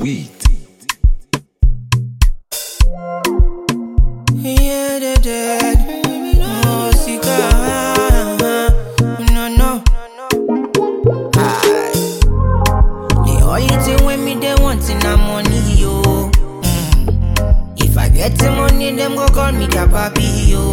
weed. Yeah, they dead. Oh, Sika. No, no. Aye. The only thing when me they want in a money, yo. Mm. If I get the money, them go call me the papi, yo.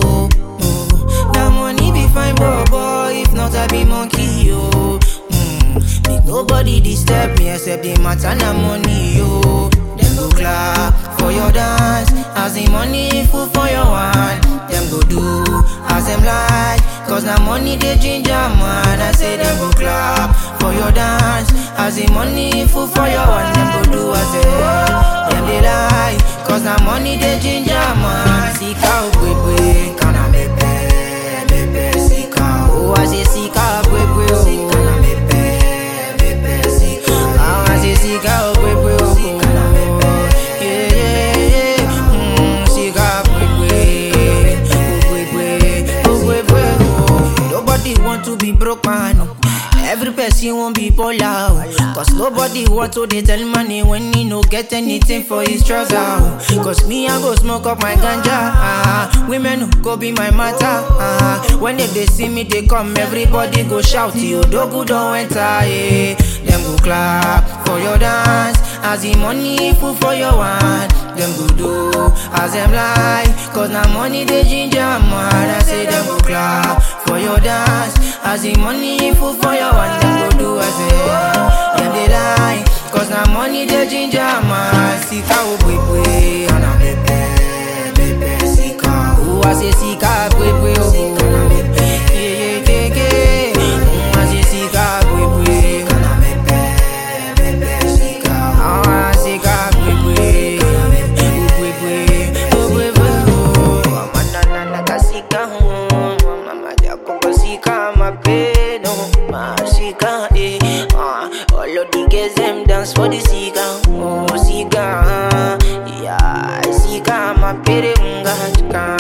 Oh. That money be fine, boy, boy. If not, I be monkey, yo. Mm. Make nobody disturb me except the matter na money, yo. Them go clap for your dance as the money full for your hand. Them go do as them like, cause na money they ginger man. I say them go clap for your dance as the money full for your hand. Them go do as they them they like, cause na money they ginger man. Sika ukwe kana mepe mepe sika. Oh I say sika ukwe oh. Kana mepe mepe sika. Ah I say sika ukwe oh. Kana mepe yeah yeah yeah. Mm, sika ukwe ukwe ukwe oh. Nobody want to be broke man. oh. Every person won't be polar oh. Cause nobody want to dey tell money when he no get anything for his struggle oh. Cause me I go smoke up my ganja ah. Women who go be my matter ah. When they, they see me they come everybody go shout yo Dogu don't enter yeah. Them go clap for your dance As the money full for your hand Them go do as them like Cause now money they ginger man I say them go clap for your dance As the money full for your hand Them go do as them Them they lie Cause now money they ginger man Sika ubwebwe Ana bebe bebe sika Oh I say sika bwebwe oh Yeah yeah yeah yeah Mm, I say sika bwebwe Ana bebe bebe sika Oh I say sika bwebwe Ubwebwe ubwebwe oh Amanana kasika oh Mama jako kasika mapeno Masika eh Ah, All of the girls them dance for the sika Oh sika Yeah sika mapere mga chika